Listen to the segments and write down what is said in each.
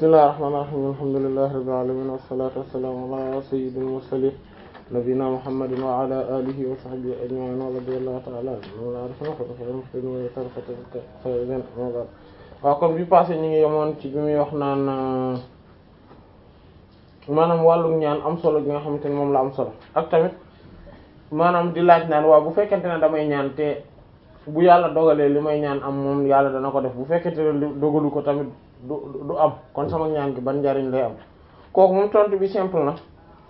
bismillahir rahmanir rahim alhamdulillahi rabbil alamin wassalatu wassalamu ala sayyidil mursalin nabina muhammadin wa ala alihi wa sahbihi ajma'in wa radiyallahu ta'ala anhu waaw kon bi passé ñi ngi yemoon ci bi muy wax naan maanaam wàllu ñaan am solo gi nga xamante ne moom la am solo ak tamit maanaam di laaj naan waaw bu fekkente ne damay ñaan te bu yàlla dogalee li may ñaan am moom yàlla dana ko def bu fekkente ne dogalu ko tamit du du am kon sama ñaan gi ban njariñ lay am kooku moom tontu bi simple na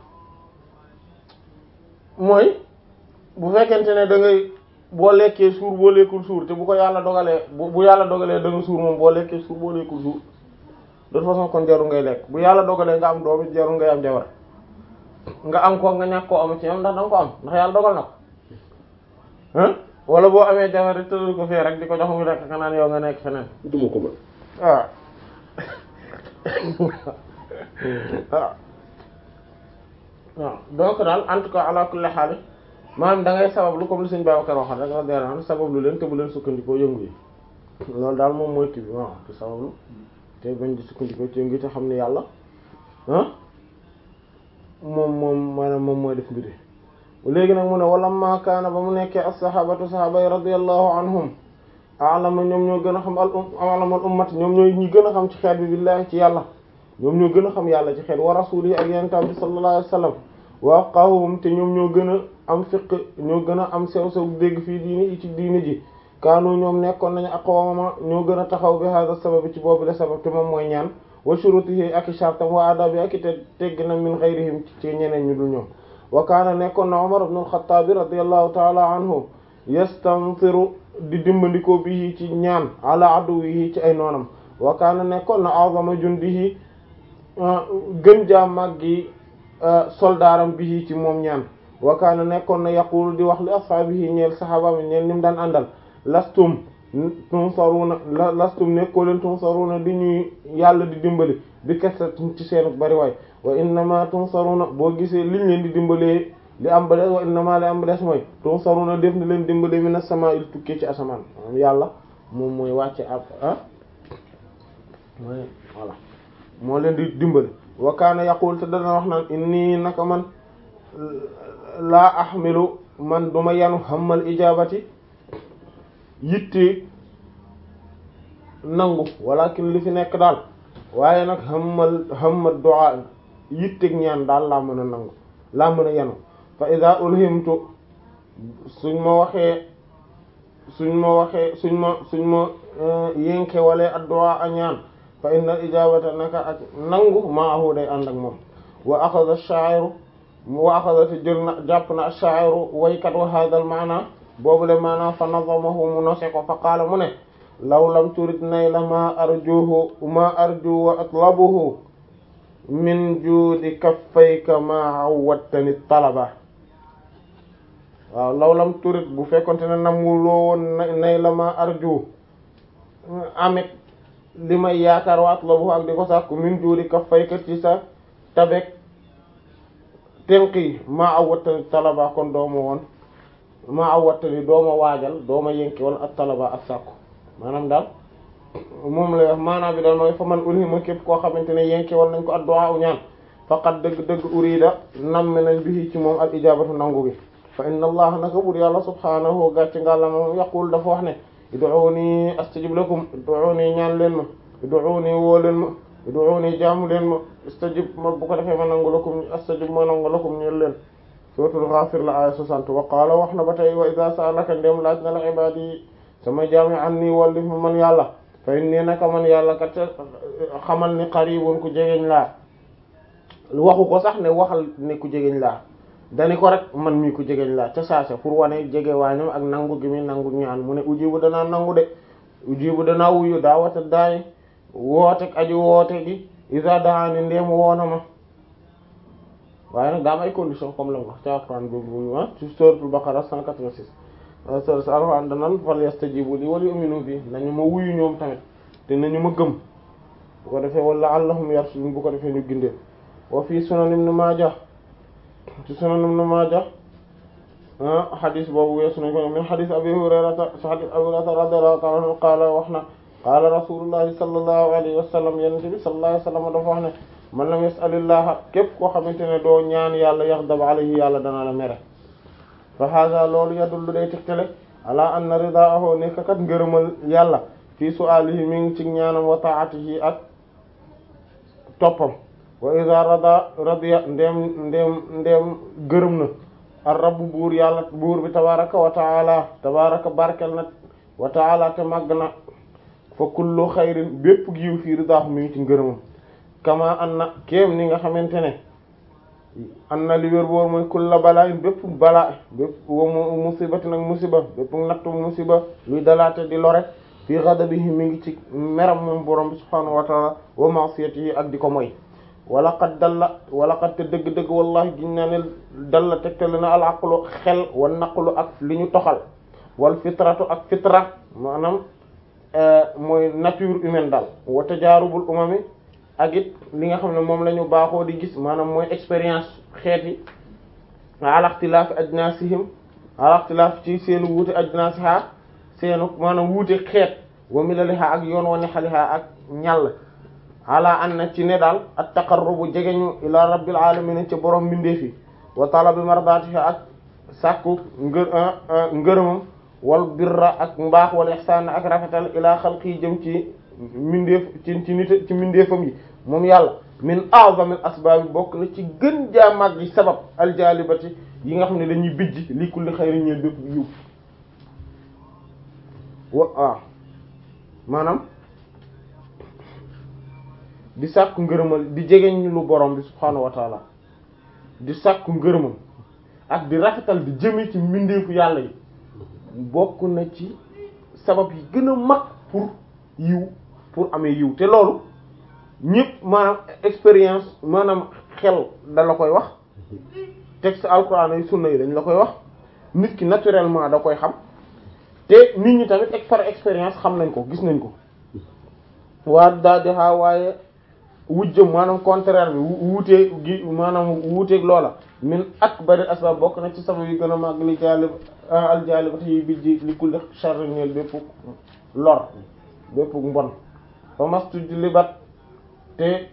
mooy bu fekkente ne da ngay boo lekkee suur boo lekkul suur te bu ko yàlla dogalee bu bu yàlla dogalee da nga suur moom boo lekkee suur boo lekkul suur de toute façon kon jaru ngay lekk bu yàlla dogalee nga am doom it jaru ngay am jabar nga am ko nga ñàkk koo am ci yam ndax danga ko am ndax yàlla dogal na ko ah wala boo amee jabar rek tëral ko fee rek di ko jox mu lekk kanaan yow nga nekk feneen duma ko mën waaw waaw waaw donc daal en tout cas ala kulli haal maanaam da ngay sabablu comme li suñu Babacar waxoon rek la dee sabablu leen te bu leen sukkandikoo yëngu yi loolu daal moom mooy kii bi waaw te sabablu te bañ di sukkandikoo ci yëngu yi te xam ne yàlla ah moom moom maanaam moom mooy def mbiri léegi nag mu ne wala maakaana ba mu nekkee as-sahabatu sahaba yi radiyallahu anhum alama ñoom ñoo gën a xam al alamal ummat ñoom ñooy ñi gën a xam ci xeet bi billahi ci yàlla ñoom ñoo gën a xam yàlla ci xeet wa rasulihi ak yenentam bi sallallahu alayhi wasallam wa afqahuhum te ñoom ñoo gën a am fiq ñoo gën a am sew sew dégg fii diini ci diini ji kaanu ñoom nekkoon nañu aqwama ñoo gën a taxaw bi hada sabab ci boobu le sabab te moom mooy ñaan wa shurutihi ak i shartam wa adabi ak i te teggina min ghayrihim ci ñeneen ñu dul ñoom wa kaana nekkoon na Umar ibn al-Khattab radiyallahu ta'ala anhu yastanfiru di dimbandikoo bi ci ñaan ala aduwihi ci ay noonam wa kaana nekkoon na a'zama jundihi gën jaa màggi soldaaram bi ci moom ñaan wa kaana nekkoon na yaqulu di wax li ashaabihi ñeel saxaabaam ñeel ni mu daan àndal lastum tunsaruna lastum nekkoo leen tunsaruna di ñuy yàlla di dimbali bi kese ci seen bari waay wa innama tunsaruna boo gisee liñ leen di dimbalee li am ba des wa innama li am ba des mooy tunsaruna def na leen dimbale mi na sama il tukkee ci asamaan maanaam yàlla moom mooy wàcce ab ah mooy voilà moo leen di dimbali wa kaana yaqul te dana wax naan inni naka man laa ahmilu man duma yanu xamal ijabati yitte nangu walakin li fi nekk daal waaye nag xamal xamal du'a yitteg ñaan daal laa mën a nangu laa mën a yanu fa ida ulhimtu suñ ma waxee suñ ma waxee suñ ma suñ ma yénke wala ad-du'a a ñaan fa inna ijabata naka ak nangu maahu day ànd ak moom wa axada ash-sha'iru wa axada te jël na jàpp na ash-sha'iru waykat wa hadha al-ma'na boobule maana fa nazamahu mu nose ko fa qaala mu ne law lam turid nayla ma arjuhu ma arju wa atlabuhu min juudi kaffayka ma awwattani talaba waaw law lam turid bu fekkonte ne namuloo woon nayla ma arju amit li may yaakaar wa atlabuhu ak di ko sàkku min juudi kaffayka ci sa tabek tenq yi ma awwattani talaba kon dooma woon ma awwattani dooma waajal dooma yënki wala ak talaba ak sàkku maanaam daal moom lay wax maanaam bi daal mooy fa man ulhima képp koo xamante ne yenke wal nañ ko addu'a u ñaan faqat dëgg-dëgg urida namm nañ bi ci moom al ijabatu nangu gi fa inna allah naka bur yàlla subhanahu gàcc ngàlla moom yaqul dafa wax ne ud'uni astajib lakum ud'uni ñaan leen ma ud'uni woo leen ma ud'uni jaamu leen ma astajib ma bu ko defee ma nangu lakum astajib ma nangu lakum ñeel leen suratul ghafir la aya 60 wa qaala wax na ba tey wa idha sa'alaka ndem laaj na la ibadi sama jaami an nii wallif ma man yàlla fay nii naka man yàlla kat xamal ni qaribun ku jegeñ laa waxu ko sax ne waxal ne ku jegeñ laa dani ko rek man mii ku jegeñ laa ca saase pour wane jege waañam ak nangu gi muy nangu ñaan mu ne ujibu danaa nangu de ujibu danaa wuyu daa wata daay wootek aju woote gi isa daani ndeem woona ma waaye nag daa am ay condition comme la wax ca Alxuraan boobu ah ci suratul Baqara 186 sor sa alxuraan danan fal yastajibu li wal yu'minu bi nañu ma wuyu ñoom tamit te nañu ma gëm bu ko defee wala allahum yarshudun bu ko defee ñu gindee wa fii sunan ibn Maaja ci sunan ibn Maaja xadis boobu weesu nañ ko min xadis abi hurayrata ci xadis abi hurayrata radiyallahu ta'ala anhu qaala wax na qaala rasulullahi sallallahu alayhi wa sallam yenente bi sallallahu alayhi wa sallam dafa wax ne man lam yas'alillaha képp koo xamante ne doo ñaan yàlla yaxdab alayhi yàlla dana la mere fa hada loolu yadullu day tegtale ala anna ridaahu nekk kat ngërëmal yàlla fii su'aalihi mi ngi ci ñaanam wa ta'atihi ak toppam wa idha rada radiya ndeem ndeem ndeem gërëm na ar rabbu buur yàlla buur bi tabaraka wa taala tabaraka barkel na wa taala te màgg na fa kullu xayrin bépp giiw fii ridaahu mi ngi ci ngërëmam kama an na kéem ni nga xamante ne an na li wér boor mooy kulla balaa bépp balaa bépp wa musibati nag musiba bépp nattu musiba luy dalaate di lore fii ghadabihi mi ngi ci meram moom borom bi subhaanahu wa taala wa ma'siyatihi ak di ko moy wala qad dalla wala qad te dëgg-dëgg wallahi giñ naa ne dalla tegtale na al aqlu xel wa naqlu ak li ñu toxal wal fitratu ak fitra maanaam mooy nature humaine daal wa tajaarubul umami ak it li nga xam ne moom la ñu baaxoo di gis maanaam mooy expérience xeet yi ala ikhtilaafi ajnaasihim ala ikhtilaaf ci seenu wuute ajnaasiha seenu maanaam wuute xeet wa milaliha ak yoon wa nexaliha ak ñàll ala an na ci ne daal at taqarrubu jegeñu ila rabbil alamin ci borom mbindeef yi wa talabi mardatiha ak sàkku ngë ngërëmam wal birra ak mbaax wal ihsaan ak rafetal ila xalqi jëm ci mbindeef ci ci nit ci mbindeefam yi moom yàlla min a'zamil asbaab bokk na ci gën jaa mag yi sabab aljalibati yi nga xam ne dañuy bijj li kulli xayrin ñeel bépp yiw wa ah maanaam di sàkku ngërëmal di jegeñ lu borom bi subhaanahu wa taala di sàkku ngërëmam ak di rafetal di jëme ci mbindeefu yàlla yi bokk na ci sabab yi gën a mag pour yiw pour amee yiw te loolu ñëpp maanaam expérience maanaam xel da la koy wax texte alquran yi sunna yi dañ la koy wax nit ki naturellement da koy xam te nit ñi tamit par expérience xam nañ ko gis nañ ko waa daa dexaa waaye wujjëm maanaam contraire bi wuutee gi maanaam wuuteeg loola min akbari asbab bokk na ci sabab yi gën a màgg li jaalib aljaalibata yi bijji li kulli sharri ñeel bépp lor bépp mbon fa mastu libat te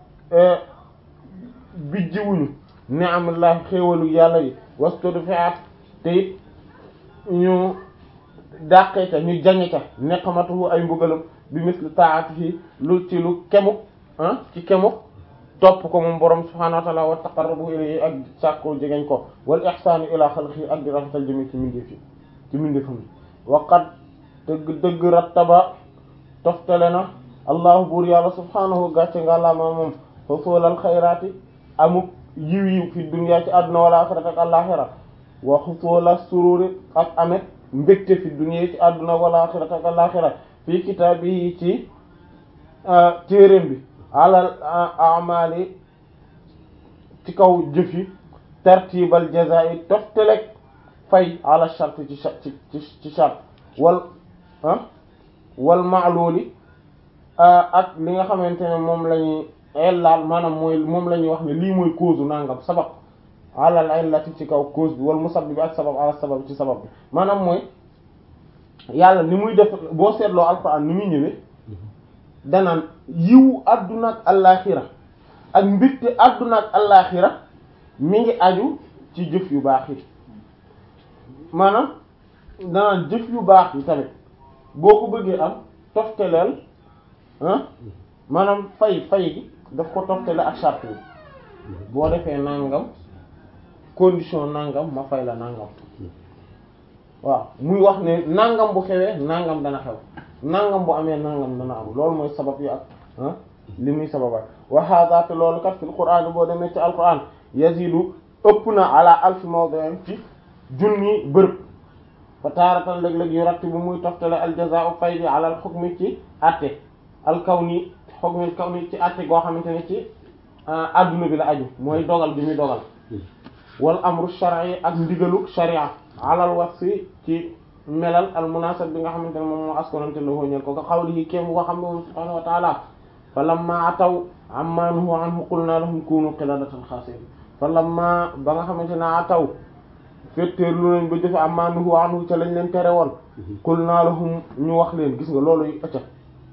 bijjiwuñu ni'amullah xéewalu yàlla yi wastudu fi'at te it ñu dàqee ca ñu jañe ca neqamatuhu ay mbugalam bi misli ta'atihi lu ci lu kemuk ah ci kemuk topp ko moom borom subhanahu wa ta'ala wa taqarrubu ilayhi ak sàkko jegeñ ko wal ihsanu ila xalqi ak di rafetal jëme ci mindeef yi ci mindeefam yi waqat dëgg dëgg rattaba toftale na allahu buur yàlla subhanahu gàcce nga la ma moom xusuulal xayraati amuk yiw yiw fi dunya ci àdduna wala axirati ak àllaxira wa xusuula sururi ak amet mbégte fi dunya ci àdduna wala axirati ak àllaxira fii kitaabi ci téeréem bi alal amali ci kaw jëf yi tartibal jazaa'i toftalek fay ala shart ci ci ci shart wal ah wal ma'luli ak li nga xamante ne moom la ñuy ellaal maanaam mooy moom la ñuy wax ne lii mooy cause nangam sabab alal illati ci kaw cause bi wal musabbib ak sabab ala sabab ci sabab bi maanaam mooy yàlla ni muy def boo seetloo alxuraan ni muy ñëwee danaan yiwu adduna ak allaaxira ak mbégte adduna ak allaaxira mi ngi aju ci jëf yu baax yi maanaam danaan jëf yu baax yi tamit boo ko bëggee am tofteleel ah maanaam fay fay gi daf ko toftale ak charte bi boo defee nangam condition nangam ma fay la nangam waaw muy wax ne nangam bu xewee nangam dana xew nangam bu amee nangam dana am loolu mooy sabab yi ak ah li muy sababat wa hada te loolu kat fil qur'an boo demee ci alquran yazidu ëpp na ala alfi mawdi'in ci junni bërëb fa taaratan léeg-léeg yu ratti bu muy toftale aljazaa'u fay bi ala al hukmi ci atte al kawni hukmil kawni ci atte goo xamante ne ci adduna bi la aju mooy dogal bi muy dogal wal amru shar'i ak ndigalu sharia alal wasfi ci melal al munasab bi nga xamante ne moom moo askonante la ñeel ko nga xawlihi kéem ko xam ne moom subhaanahu wa ta'ala fa lamma ataw amma nuhu anhu qulna lahum kunu qiradatan khasi'in fa lamma ba nga xamante ne ataw fetteer lu nañ ba jëfe amma nuhu anhu ca lañ leen tere woon qulna lahum ñu wax leen gis nga loolu yu ëcca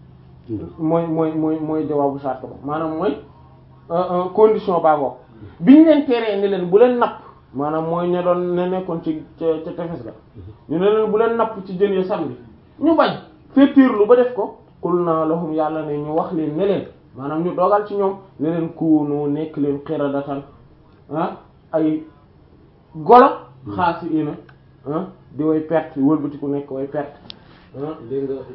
mooy mooy mooy mooy jawaabu sart ba maanaam mooy condition baa ngoog biñ leen teree ni leen bu leen napp maanaam mooy ña doon ne nekkoon ci ca ca tefes ga ñu ne leen bu leen napp ci jën ya samedi ñu bañ féetéerlu ba def ko qul naa lahum yàlla ne ñu wax leen ne leen maanaam ñu dogal ci ñoom ne leen kuunu nekk leen xiradatan ah ay golo xaasi ina ah di way perte wëlbati ku nekk way perte ah dégg nga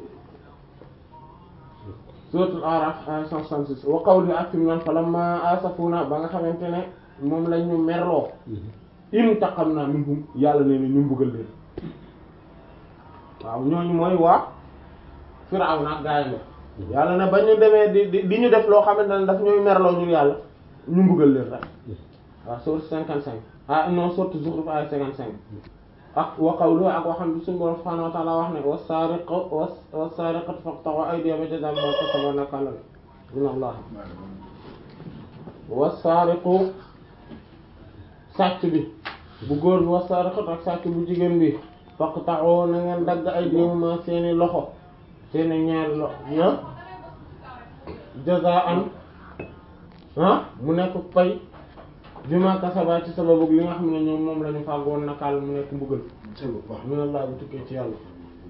suratul araf ay 166 wa qawli ak fi mu naan falamma asafuna ba nga xamante ne moom lañ ñu merloo intaqamna minhum yàlla nee na ñu mbugal leen waaw ñooñu mooy waa Firawna ak gaayam yàlla ne ba ñu demee di di ñu def loo xamante ne daf ñooy merloo ñun yàlla ñu mbugal leen rek waaw sourate 55 ah non sourate Zukhruf ay 55 ak wa qawlu ak waxam bi suñu borom subhanahu wa ta'ala wax ne was-sariqu was-sariqatu faqta'u aydiyahuma jazaa'an bimaa kasabaa nakaalan min Allah was-sariqu sàcc bi bu góor bi was-sariqatu ak sàcc bu jigéen bi faqta'u na ngeen dagg aydiyahuma seeni loxo seeni ñaari loxo ya jazaa'an ah mu nekk pay bi ma kasaba ci sababu li nga xam ne ñoom moom la ñu fàggoon nakaal mu nekk mbugal min Allah bu tukkee ci yàlla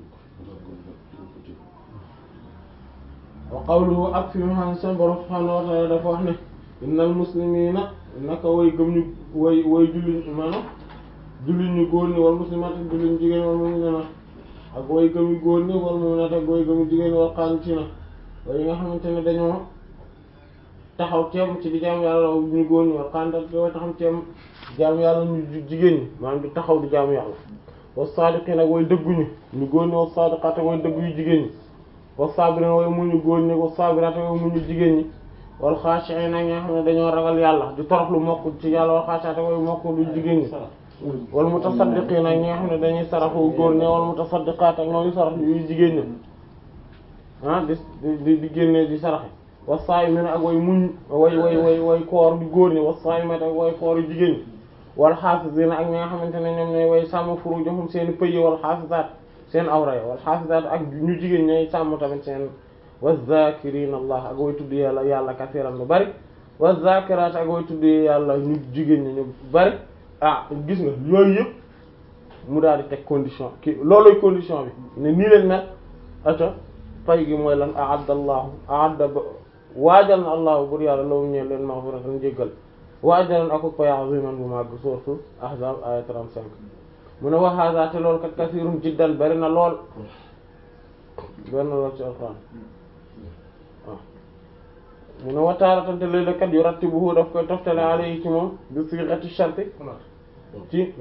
wa qawluhu ak fi mu xam seen borom subhanahu wa ta'ala dafa wax ne innal muslimina naka way gëm ñu way way julli maanaam julli ñu góor ñi wal muslimat ak julli ñu jigéen wal mu'minat ak way gëm ñu góor ñi wal mu'minat ak way gëm ñu jigéen wal qaanitina way yi nga xamante ne dañoo taxaw teem ci di jaamu yàlla ñu góor ñi wal qaanitat way taxaw teem jaamu yàlla ñu jigéen ñi maanaam di taxaw di jaamu yàlla wa saadiqiin ak way dëgguñu ñu góor ñi wa saadiqaat ak way dëggu yu jigéen ñi wa saabiriin way muñu góor ñi wa saabiraat ak way muñu jigéen ñi wal xaashi'iin ak ñi nga xam ne dañoo ragal yàlla di torox lu mokk ci yàlla wal xaashi'aat ak way mokk lu jigéen ñi wal mutasaddiqiin ak ñi nga xam ne dañuy saraxu góor ñi wal mutasaddiqaat ak ñooy sarax yu jigéen ñi ah di di di génne di saraxe wa saa'imiin ak way muñ way way way way koor di góor ñi wa saa'imaat ak way koor yu jigéen ñi wal xaafiziina ak ñi nga xamante ne ñoom ñooy way sàmm furuujahum seen pëy wal xaafizaat seen awra wal xaafizaat ak ñu jigéen ñooy sàmm tamit seen wa zaakiriina allah ak way tudd yàlla yàlla kasiiran lu bari wa zaakiraat ak way tudd yàlla ñu jigéen ñi ñu bari ah gis nga yooyu yëpp mu daal di teg condition ki looluy condition bi ne nii leen mel ata pay gi mooy lan aadda allahu aadda ba waajal na allahu bur yàlla lawu ñeen leen maghfiratan jéggal waajalan ako pay aziman bu màgg sourate ahzab aya 35 mu ne wa hadha te loolu kat kasirun jiddan bari na lool bari na lool ci alquran waaw mu ne wa taaratan te léeg-léeg kat yu rattibuhu daf koy toftale alayhi ci moom bi sighati sharti ci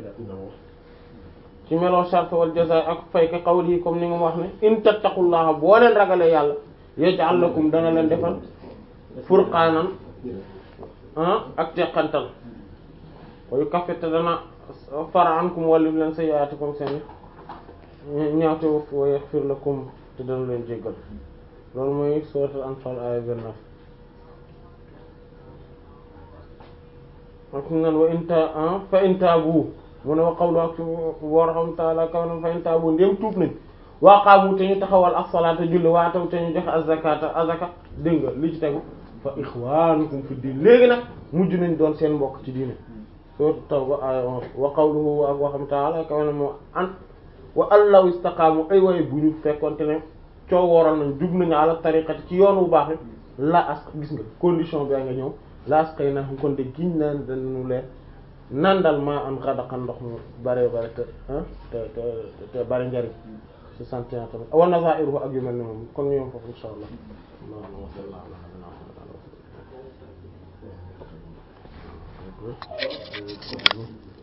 ci meloo shart wal jazaa ak fay ka qawlihi comme ni nga wax ne in tattaqullaha boo leen ragalee yàlla yaj'al lakum dana leen defal furqaanan ak teqantal wayu kaffete dana fara ankum wallif leen sayyi'aatikum seen ñaawte wa yaghfir lakum te dana leen jéggal loolu mooy suuratul Anfaal aaya 29 ak nan wa inta fa in taabu mu ne wa qawlu ak waraham taala kaw na fa in taabu ndéem tuub nañ waaqaamu te ñu taxawal as-salaata julli waataw te ñu joxe az-zakaata azaka dégg nga li ci tegu fa ixwaanukum fi diin léegi nag mujj nañ doon seen mbokk ci diine sourate Tawba aaya 11 wa qawluhu ak waxam taala kaw na moo an wa allaw istaqaamu ay way bu ñu fekkonte ne coo wooral nañ jub nañu ala tariqati ci yoon wu baax wi la as gis nga condition bi nga ñëw la asqay na kon de giñ naan dañu leen nandal maa am xadaxan ndox mu bare bare te te te te bare njariñ ci sant yàlla tamit wa nazairuhu ak yu mel ni moom kon ñoom foofu insha allah allahumma salli ala